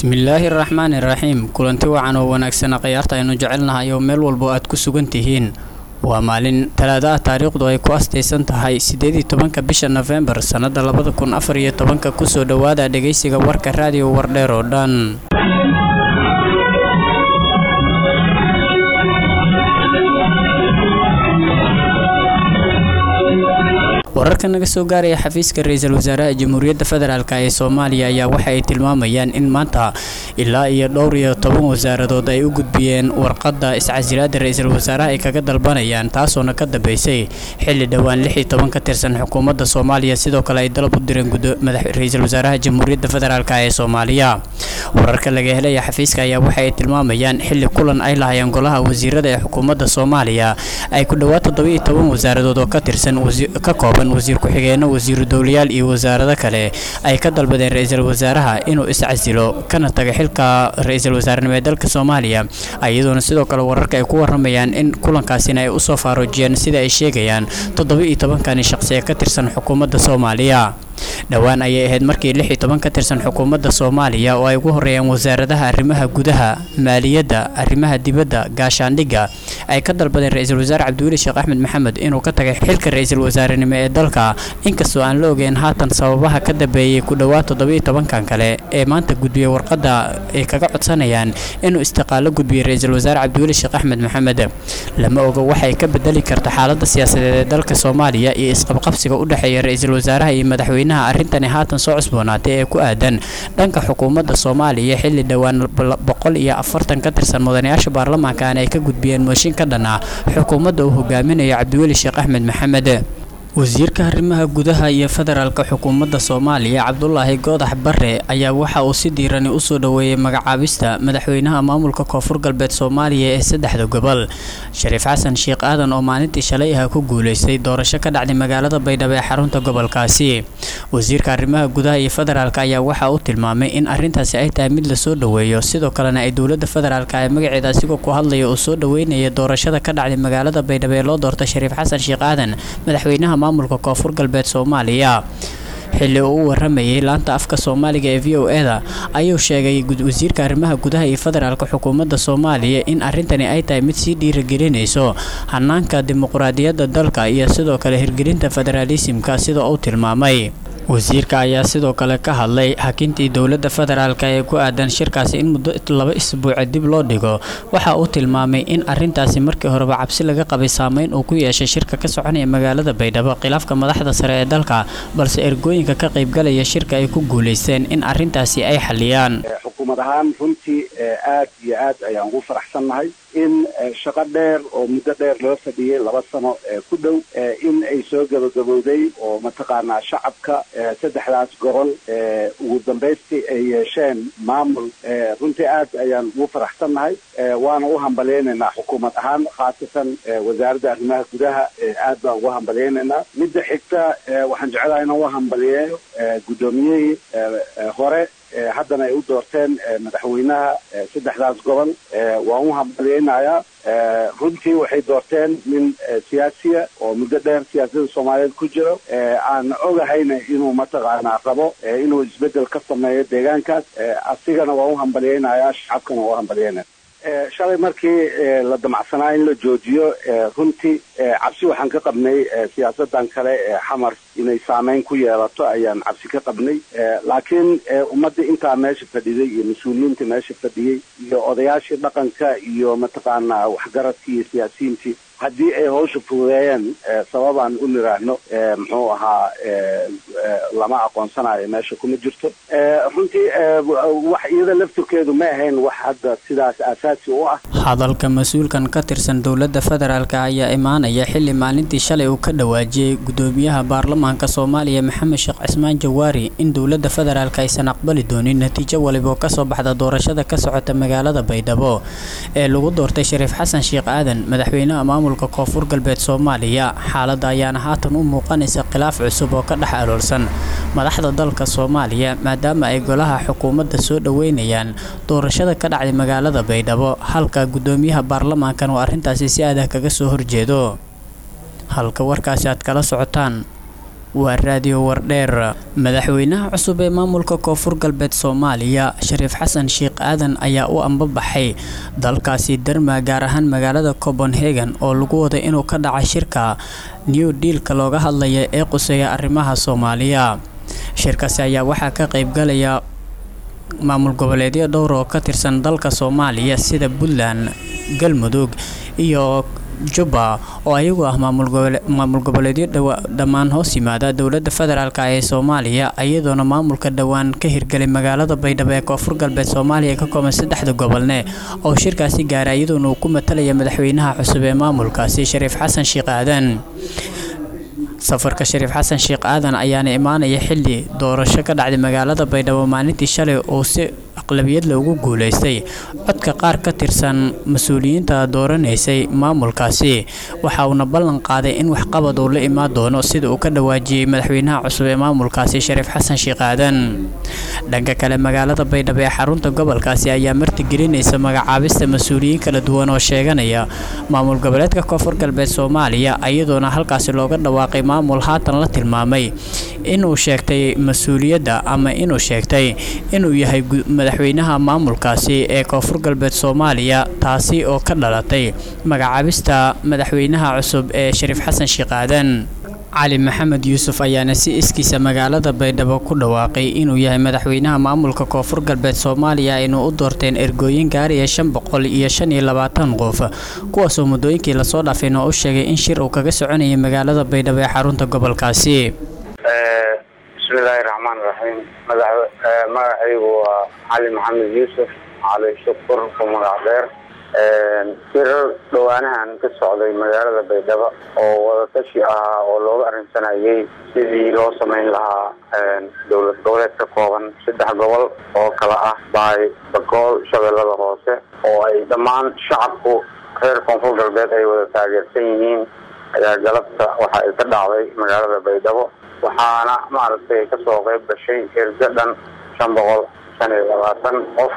bismillaahi raxmaani raxiim kulanti wacan oo wanaagsan khayaarta aynu jecelnahay oo meel walbo aad ku sugan tihiin waa maalin talaada ah taariikhdu ay ku astaysan tahay siddeedii tobanka bisha nofembar sannada labada kun afar iyo tobanka kusoo dhowaada dhegaysiga warka raadiyo wardheer oo dhan wararka naga soo gaaraya xafiiska ra-iisul wasaaraha jamhuuriyadda federaalk ee soomaaliya ayaa waxa ay tilmaamayaan in maanta ilaa iyo dhowr iyo toban wasaaradood ay u gudbiyeen warqadda iscasilaada ra-iisul wasaaraha ay kaga dalbanayaan taasoona ka dambeysay xilli dhowaan lix iyo toban ka tirsan xukuumadda soomaaliya sidoo kale ay dalab u direen ra-iisul wasaaraha jamhuuriyadda federaalk ee soomaaliya wararka laga helaya xafiiska ayaa waxa ay tilmaamayaan xilli kulan ay lahayeen golaha wasiirada ee xukuumadda soomaaliya ay ku dhowaad toddoba iyo toban wasaaradood oo ka tirsan ka kooban wasiir ku-xigeenno wasiiru dowlayaal iyo wasaarado kale ay ka dalbadeen ra-iisul wasaaraha inuu iscasilo kana taga xilka ra-iisul wasaarenimo ee dalka soomaaliya iyadoona sidoo kale wararka ay ku waramayaan in kulankaasina ay usoo faaruujiyeen sida ay sheegayaan toddoba iyo tobankani shaqsi ee ka tirsan xukuumadda soomaaliya dhowaan ayay ahayd markii lix iyo toban ka tirsan xukuumadda soomaaliya oo ay ugu horeeyaan wasaaradaha arrimaha gudaha maaliyadda arrimaha dibadda gaashaandhigga ay ka dalbadeen ra-iisul wasaare cabdiweli sheekh axmed maxamed inuu ka tagay xilka ra-iisul wasaarenimo ee dalka inkastoo aan la ogeyn haatan sababaha ka dambeeyey ku dhowaad toddoba iyo tobankan kale ee maanta gudbiyey warqadda ay kaga codsanayaan inuu istiqaalo gudbiyey ra-iisul wasaare cabdiweli sheekh axmed maxamed lama oga waxay ka bedeli karta xaaladda siyaasadeed ee dalka soomaaliya iyo isqabqabsiga u dhexeeya ra-iisul wasaaraha iyo madaxweyne arrintani haatan soo cusboonaatay ee ku aadan dhanka xukuumadda soomaaliya xilli dhowaan boqol iyo afartan ka tirsan mudanayaasha baarlamaankan ay ka gudbiyeen mooshin ka dhan ah xukuumadda uu hogaaminayo cabdiweli sheekh axmed maxamed wasiirka arrimaha gudaha iyo federaalka xukuumadda soomaaliya cabdulaahi goodax bare ayaa waxa uu si diirani usoo dhoweeyey magacaabista madaxweynaha maamulka koonfur galbeed soomaaliya ee saddexda gobol shariif xasan sheekh aadan oo maalintii shalay ah ku guuleystay doorasho ka dhacday magaalada baydhabo ee xarunta gobolkaasi wasiirka arrimaha gudaha iyo federaalka ayaa waxa uu tilmaamay in arrintaasi ay tahay mid lasoo dhoweeyo sidoo kalena ay dowladda federaalk ee magaceeda asigoo ku hadlaya uu soo dhoweynaya doorashada ka dhacday magaalada baydhabo ee loo doortay shariif xasan sheekh aadan madaxweynaha maamulka koonfur galbeed soomaaliya xilli uu u waramayay laanta afka soomaaliga ee v o e-da ayuu sheegay wasiirka arrimaha gudaha iyo federaalka xukuumadda soomaaliya in arrintani ay tahay mid sii dhiiragelinayso hanaanka dimuqraadiyadda dalka iyo sidoo kale hirgelinta federaalisimka sida uu tilmaamay wasiirka ayaa sidoo kale ka hadlay hakintii dowladda federaalk ee ku aadan shirkaasi in muddo laba isbuuca dib loo dhigo waxa uu tilmaamay in arrintaasi markii horeba cabsi laga qabay saameyn uu ku yeeshay shirka ka soconaya magaalada baydhabo khilaafka madaxda sare ee dalka balse ergooyinka ka qaybgalaya shirka ay ku guulaysteen in arrintaasi ay xaliyaan xukuumad ahaan runtii aad iyo aad ayaan ugu faraxsannahay in shaqo dheer oo muddo dheer loo fadhiyey laba sano ku dhow in ay soo gabagabowday oo mataqaanaa shacabka saddexdaas gobol ugu dambaystii ay yeesheen maamul runtii aad ayaan ugu faraxsannahay waana u hambalyaynaynaa xukuumad ahaan khaasatan wasaaradda arrimaha gudaha aad baan ugu hambalyaynaynaa midda xigta waxaan jeclahay inaan u hambaliyeeyo guddoomiyihii hore haddana ay u doorteen madaxweynaha saddexdaas gobol waan u hambalyaynayaa runtii waxay doorteen nin siyaasiya oo muddo dheer siyaasadda soomaaliyeed ku jiro aan ogahayna inuu mataqaanaa rabo inuu isbeddel ka sameeyo deegaankaas asigana waan u hambalyaynayaa shacabkana waan u hambalyaynaya shalay markii la damacsanaa in la joojiyo runtii cabsi waxaan ka qabnay siyaasadan kale ee xamar inay saameyn ku yeelato ayaan cabsi ka qabnay laakiin ummaddii intaa meesha fadhiday iyo mas-uuliyiintii meesha fadhiyey iyo odayaashii dhaqanka iyo mataqaanaa waxgaradkii iyo siyaasiyiintii haddii ay hawsha fududeeyeen sababaan u niraahno muxuu ahaa lama aqoonsanayo meesha kuma jirto runtii wax iyada laftirkeedu ma ahayn wax hadda sidaas aasaasi u ah hadalka mas-uulkan ka tirsan dowladda federaalk ayaa imaanaya xilli maalintii shalay uu ka dhawaajiyey gudoomiyaha baarlamaanka soomaaliya maxamed sheekh cismaan jawaari in dowladda federaalk aysan aqbali doonin natiijo waliba oo kasoo baxda doorashada ka socota magaalada baydhabo ee lagu doortay shariif xasan sheekh aadan madaxweynaha maamulka koonfur galbeed soomaaliya xaaladda ayaana haatan u muuqanaysa khilaaf cusub oo ka dhex aloolsan madaxda dalka soomaaliya maadaama ay golaha xukuumadda soo dhoweynayaan doorashada ka dhacday magaalada baydhabo halka gudoomiyaha baarlamaankan oo arrintaasi si adah kaga soo horjeedo halka warkaasi aad kala socotaan waa raadiyo wardheer madaxweynaha cusub ee maamulka koonfur galbeed soomaaliya shariif xasan sheekh aadan ayaa u ambabaxay dalkaasi derma gaar ahaan magaalada copenhagen oo lagu waday inuu ka dhacay shirka new dealka looga hadlaya ee quseeya arrimaha soomaaliya shirkaasi ayaa waxaa ka qaybgalaya maamul goboleedyo dhowr oo ka tirsan dalka soomaaliya sida puntland galmudug iyo jubba oo ayagu ah maamul goboleedyo dhammaan hoos yimaada dowladda federaalk ee soomaaliya iyadoona maamulka dhowaan ka hirgelay magaalada baydhabo ee koonfur galbeed soomaaliya ka kooban saddexda gobolne oo shirkaasi gaaray iyadoona uu ku matalaya madaxweynaha cusub ee maamulkaasi shariif xasan sheekh aadan safarka shariif xasan sheekh aadan ayaana imaanaya xili doorasho ka dhacday magaalada baydhabo maalintii shalay oo si aqlabiyad loogu guuleystay codka qaar ka tirsan mas-uuliyiinta dooranaysay maamulkaasi waxa uuna ballan qaaday in waxqabad uu la imaan doono sida uu ka dhawaajiyey madaxweynaha cusub ee maamulkaasi shariif xasan sheekh aadan dhanka kale magaalada baydhabo ee xarunta gobolkaasi ayaa martigelinaysa magacaabista mas-uuliyiin kala duwan oo sheeganaya maamul goboleedka koonfur galbeed soomaaliya iyadoona halkaasi looga dhawaaqay maamul haatan la tilmaamay inuu sheegtay mas-uuliyadda ama inuu sheegtay inuu yahay madaxweynaha maamulkaasi ee koonfur galbeed soomaaliya taasi oo ka dhalatay magacaabista madaxweynaha cusub ee shariif xasan sheekh aadan cali maxamed yuusuf ayaana si iskiisa magaalada baydhabo ku dhawaaqay inuu yahay madaxweynaha maamulka koonfur galbeed soomaaliya aynu u doorteen ergooyin gaaraya shan boqol iyo shan iyo labaatan qof kuwaasoo muddooyinkii lasoo dhaafayna u sheegay in shir uu kaga soconayay magaalada baydhabo ee xarunta gobolkaasi bismillaahi raxmaan raxiim magacaygu waa cali maxamed yuusuf cali shukur ku magac dheer shirar dhowaanahan ka socday magaalada baydhabo oo wadatashi ahaa oo looga arrinsanayay sidii loo samayn lahaa dowlad goboleed ka kooban saddex gobol oo kala ah baay bakool shabeellada hoose oo ay dhammaan shacabku reer koonfur galbeed ay wada taageersan yihiin ayaa galabta waxa ay ka dhacday magaalada baydhabo waxaana maaragtay kasoo qayb gashay erga dhan shan boqol shan iyo labaatan qof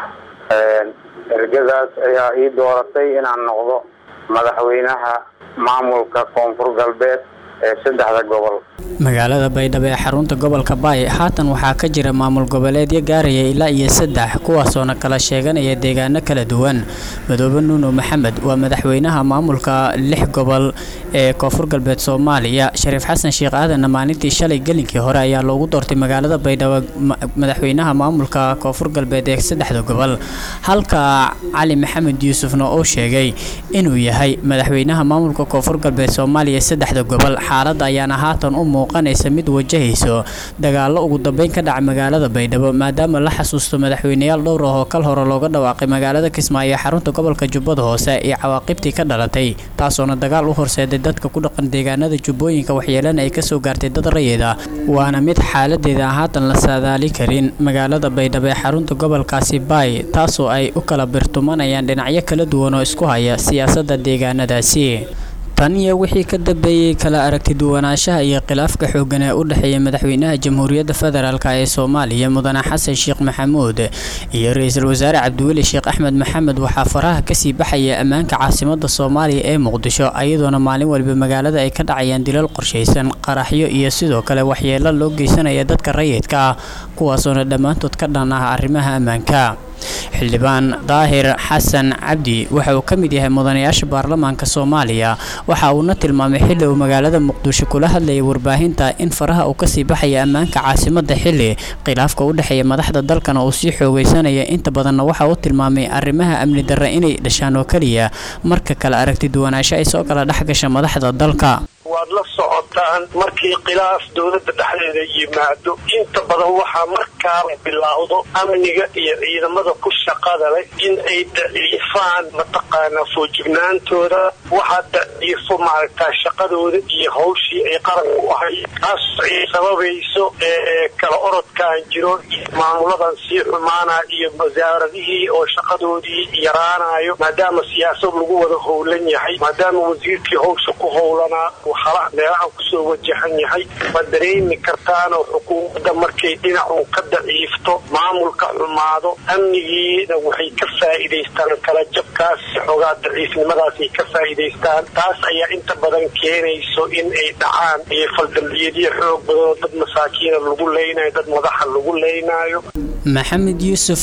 ergadaas ayaa ii dooratay inaan noqdo madaxweynaha maamulka koonfur galbeed ee saddexda gobol magaalada baydhabo ee xarunta gobolka baay haatan waxaa ka jira maamul goboleedyo gaaraya ilaa iyo saddex kuwaasoona kala sheeganaya deegaano kala duwan madoobe nuuno maxamed waa madaxweynaha maamulka lix gobol ee koonfur galbeed soomaaliya shariif xasan sheekh aadanna maalintii shalay gelinkii hore ayaa loogu doortay magaalada baydhabo madaxweynaha maamulka koonfur galbeed ee saddexda gobol halka cali maxamed yuusufna uu sheegay inuu yahay madaxweynaha maamulka koonfur galbeed soomaaliya saddexda gobol xaaladda ayaana haatan u muuqanaysa mid wajahayso dagaallo ugu dambeyn ka dhaca magaalada baydhabo maadaama la xasuusto madaxweyneyaal dhowr ah oo kal hore looga dhawaaqay magaalada kismaayo ee xarunta gobolka jubbada hoose iyo cawaaqibtii ka dhalatay taasoona dagaal u horseeday dadka ku dhaqan deegaanada jubbooyinka waxyeelana ay kasoo gaartay dad rayida waana mid xaaladeeda haatan la saadaali karin magaalada baydhabo ee xarunta gobolkaasi baay taasoo ay u kala birtumanayaan dhinacyo kala duwan oo isku haya siyaasadda deegaanadaasi tan iyo wixii ka dambeeyey kala aragti duwanaanshaha iyo khilaafka xooggan ee u dhexeeya madaxweynaha jamhuuriyadda federaalk ee soomaaliya mudane xasan sheekh maxamuud iyo ra-iisul wasaare cabdiweli sheekh axmed maxamed waxaa faraha kasii baxaya ammaanka caasimada soomaaliya ee muqdisho iyadoona maalin waliba magaalada ay ka dhacayaan dilal qorshaysan qaraxyo iyo sidoo kale waxyeelo loo geysanaya dadka rayidka ah kuwaasoona dhammaantood ka dhan ah arrimaha ammaanka xildhibaan daahir xasan cabdi waxa uu ka mid yahay mudanayaasha baarlamaanka soomaaliya waxa uuna tilmaamay xilli uu magaalada muqdisho kula hadlayay warbaahinta in faraha uu kasii baxaya ammaanka caasimada xilli khilaafka u dhexeeya madaxda dalkana uu sii xoogeysanaya inta badanna waxa uu tilmaamay arrimaha amni darre inay dhashaan oo keliya marka kale aragti duwanaansho ay soo kala dhexgasha madaxda dalka waad la socotaan markii khilaaf dowladda dhexdeeda yimaado inta badan waxaa markaaba bilaawdo amniga iyo ciidamada ku shaqada leh in ay daciifaan mataqaanaa foojignaantooda waxaa daciifo maaragtaa shaqadooda iyo hawshii ay qaranka u ahay taas ay sababayso kala orodkaan jiro iyo maamuladan sii xumaana iyo wasaaradihii oo shaqadoodii yaraanayo maadaama siyaasad lagu wada howlan yahay maadaama wasiirkii hawsha ku howlanaa meelahan ku kusoo wajahan yahay waad dareemi kartaanoo xukuumadda markay dhinacu ka daciifto maamulka xumaado amnigiina waxay ka faa'iidaystaan kala jabkaas xoogaa daciifnimadaasay ka faa'iidaystaan taas ayaa inta badan keenayso in ay dhacaan iyo faldambiyadyo xoog badanoo dad masaakiina lagu leynayo dad madaxa lagu leynaayo maxamed yuusuf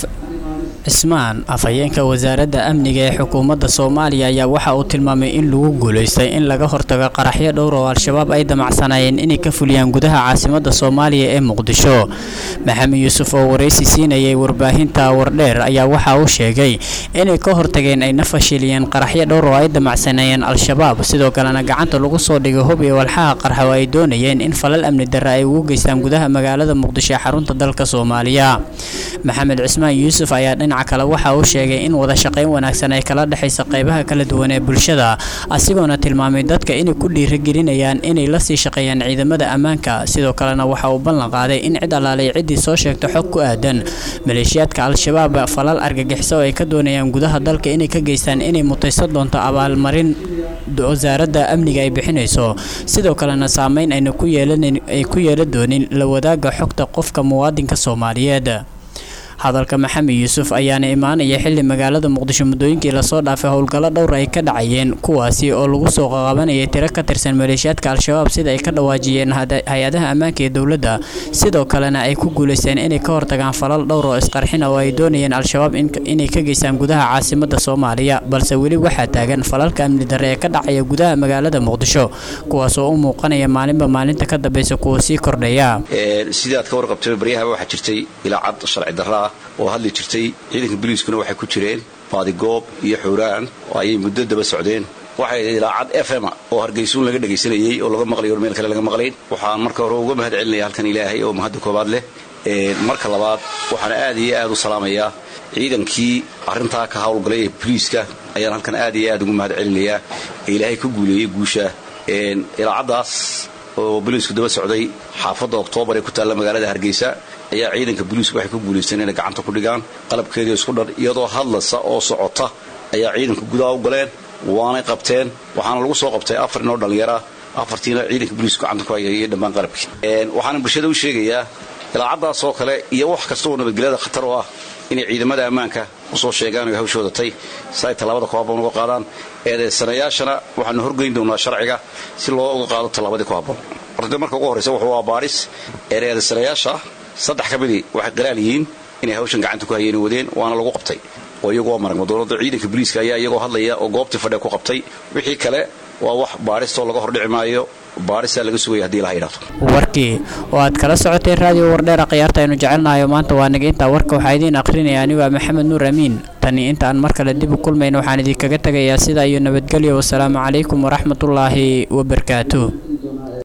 cismaan afhayeenka wasaaradda amniga ee xukuumadda soomaaliya ayaa waxa uu tilmaamay in lagu guulaystay in laga hortago qaraxyo dhowr oo al-shabaab ay damacsanaayeen inay ka fuliyaan gudaha caasimadda soomaaliya ee muqdisho maxamed yuusuf oo waraysi siinayay warbaahinta wardheer ayaa waxa uu sheegay inay ka hortageen ayna fashiliyeen qaraxyo dhowr oo ay damacsanaayeen al-shabaab sidoo kalena gacanta lagu soo dhigay hub iyo walxaha qarxa oo ay doonayeen in falal amni darre ay ugu geystaan gudaha magaalada muqdisho ee xarunta dalka soomaaliya maxamed cismaan yuusuf ayaa dhinaca kale waxa uu sheegay in wada shaqayn wanaagsan ay kala dhexaysa qaybaha kala duwan ee bulshada asigoona tilmaamay dadka inay ku dhiiragelinayaan inay la sii shaqeeyaan ciidamada ammaanka sidoo kalena waxa uu ballan qaaday in cid allaalay ciddii soo sheegta xog ku aadan maleeshiyaadka al-shabaab falal argagixiso oo ay ka doonayaan gudaha dalka inay ka geystaan inay mutaysan doonto abaalmarin wasaaradda amniga ay bixinayso sidoo kalena saameyn ayna ku yeelanay ku yeelan doonin la wadaaga xogta qofka muwaadinka soomaaliyeed hadalka maxamed yuusuf ayaana imaanaya xili magaalada muqdisho muddooyinkii lasoo dhaafay howlgallo dhowr ay ka dhacayeen kuwaasi oo lagu soo qaqabanayay tiro ka tirsan maleeshiyaadka al-shabaab sida ay ka dhawaajiyeen hay-adaha ammaanka ee dowladda sidoo kalena ay ku guulaysteen inay ka hortagaan falal dhowr oo isqarxina oo ay doonayeen al-shabaab inay ka geystaan gudaha caasimadda soomaaliya balse weli waxaa taagan falalka amni darre ee ka dhacaya gudaha magaalada muqdisho kuwaas oo u muuqanaya maalinba maalinta ka dambeysa kuwa sii kordhaya sidaad ka warqabtay baryahaba waxaa jirtay ilaa cad sharci darra oo hadli jirtay ciidanka boliiskuna waxay ku jireen baadigoob iyo xuuraan oo ayay muddo daba socdeen waxay ilaacad f m oo hargaysuun laga dhegaysanayey oo laga maqlay or meel kale laga maqlayn waxaan marka hore uga mahad celinaya halkan ilaahay oo mahadda koobaad leh marka labaad waxaana aad iyo aad u salaamayaa ciidankii arrintaa ka howlgalay ee boliiska ayaan halkan aad iyo aad ugu mahad celinayaa ee ilaahay ka guuleeyey guusha ilaacaddaas oo boliisku daba socday xaafadda oktoobar ee ku taalla magaalada hargeysa ayaa ciidanka boliisku waxay ku guulaysteen inay gacanta ku dhigaan qalabkeedii isku dhan iyadoo hadlasa oo socota ayaa ciidanka gudaha u galeen waanay qabteen waxaana lagu soo qabtay afar inoo dhallinyara afartiina ciidanka boliisku gacanta ku hayay dhammaan qalabkii waxaana bulshada u sheegayaa ilaacaddaas oo kale iyo wax kasta oo nabadgelyada khatar u ah inay ciidamada ammaanka usoo sheegaan oy hawshooda tay si ay tallaabada ku habboon uga qaadaan eedeysanayaashana waxaanu horgeyn doonaa sharciga si loo uga qaado tallaabadii ku habboon horta marka ugu horraysa wuxuu waa baaris eedeysanayaasha saddex ka midii waxay qiraal yihiin inay hawshan gacanta ku hayeen wadeen waana lagu qabtay oo iyagu waa maragma dowladda ciidanka boliiska ayaa iyagoo hadlaya oo goobtii fadhiga ku qabtay wixii kale waa wax baaristoo laga hordhici maayo baarisaa laga sugaya hadii laha yidhahdo warkii oo aad kala socotay raadiyo wardheera khiyaarta aynu jecelnahayo maanta waa naga intaa warka waxaa idiin akhrinaya anigu ah maxamed nuur amiin tani inta aan mar kale dib u kulmayno waxaan idinkaga tegayaa sidaa iyo nabadgelyo wasalaamu calaykum waraxmatullaahi wabarakaatuh